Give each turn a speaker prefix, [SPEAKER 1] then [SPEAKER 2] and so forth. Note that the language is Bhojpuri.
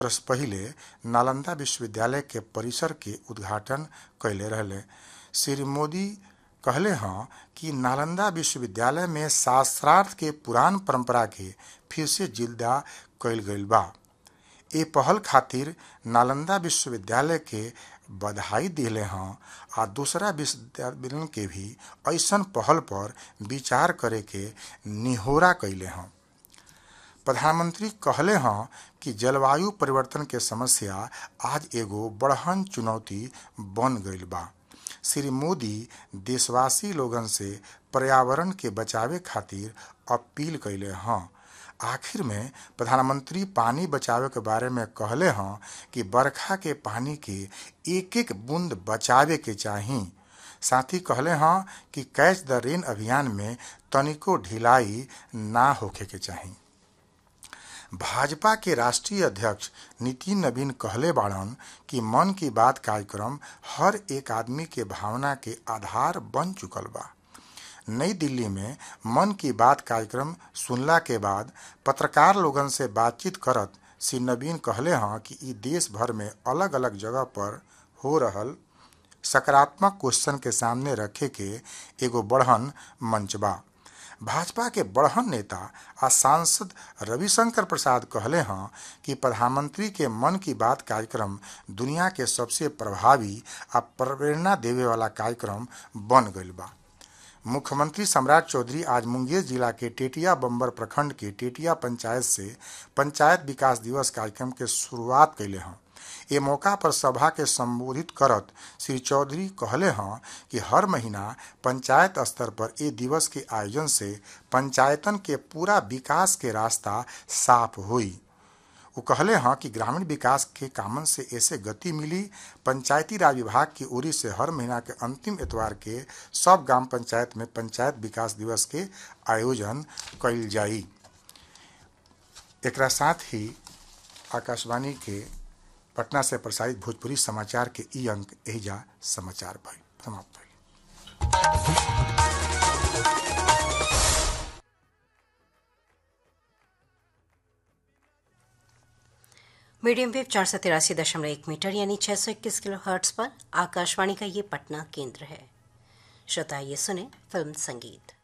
[SPEAKER 1] वर्ष पहिले नालंदा विश्वविद्यालय के परिसर के उद्घाटन कैले रहले श्री मोदी कहले हँ कि नालंदा विश्वविद्यालय में शास्त्रार्थ के पुरान परंपरा के फिर से जिंदा कैल गईल बा ए पहल खातिर नालंदा विश्वविद्यालय के बधाई दिले हँ आ दूसरा विश्वविद्यालय के भी ऐसन पहल पर विचार करे के निहोरा कैले हँ प्रधानमंत्री कहले हँ कि जलवायु परिवर्तन के समस्या आज एगो बड़हन चुनौती बन गईल बा श्री मोदी देशवासी लोगन से पर्यावरण के बचावे खातिर अपील कैले हँ आखिर में प्रधानमंत्री पानी बचावे के बारे में कहले हँ कि बरखा के पानी के एक एक बूंद बचावे के चाही साथ ही कहले हँ कि कैच द रेन अभियान में तनिको ढिलाई ना होखे के चाही भाजपा के राष्ट्रीय अध्यक्ष नितिन नवीन कहले बाड़न कि मन की बात कार्यक्रम हर एक आदमी के भावना के आधार बन चुकल बा नई दिल्ली में मन की बात कार्यक्रम सुनला के बाद पत्रकार लोगन से बातचीत करत श्री नवीन कहले हँ कि ई देश भर में अलग अलग जगह पर हो रहल सकारात्मक क्वेश्चन के सामने रखे के एगो बढ़न मंच बा भाजपा के बढ़न नेता आ सांसद रविशंकर प्रसाद कहले हँ कि प्रधानमंत्री के मन की बात कार्यक्रम दुनिया के सबसे प्रभावी आ प्रेरणा देवे वाला कार्यक्रम बन गईल बा मुख्यमंत्री सम्राट चौधरी आज मुंगेर जिला के टेटिया बम्बर प्रखंड के टेटिया पंचायत से पंचायत विकास दिवस कार्यक्रम के शुरुआत कैले हँ ए मौका पर सभा के संबोधित करत श्री चौधरी कहले हँ कि हर महीना पंचायत स्तर पर ए दिवस के आयोजन से पंचायतन के पूरा विकास के रास्ता साफ हुई वो कहले हँ कि ग्रामीण विकास के कामन से ऐसे गति मिली पंचायती राज विभाग की ओरी से हर महीना के अंतिम एतवार के सब ग्राम पंचायत में पंचायत विकास दिवस के आयोजन कइल जाई एकरा साथ ही आकाशवाणी के पटना से प्रसारित भोजपुरी समाचार के ई अंक एहिजा समाचार भइल समाप्त भइल
[SPEAKER 2] मीडियम वेव चार सौ तिरासी दशमलव एक मीटर यानी छः सौ इक्कीस किलो हर्ट्स पर आकाशवाणी का ये पटना केंद्र है श्रोता ये सुने फिल्म संगीत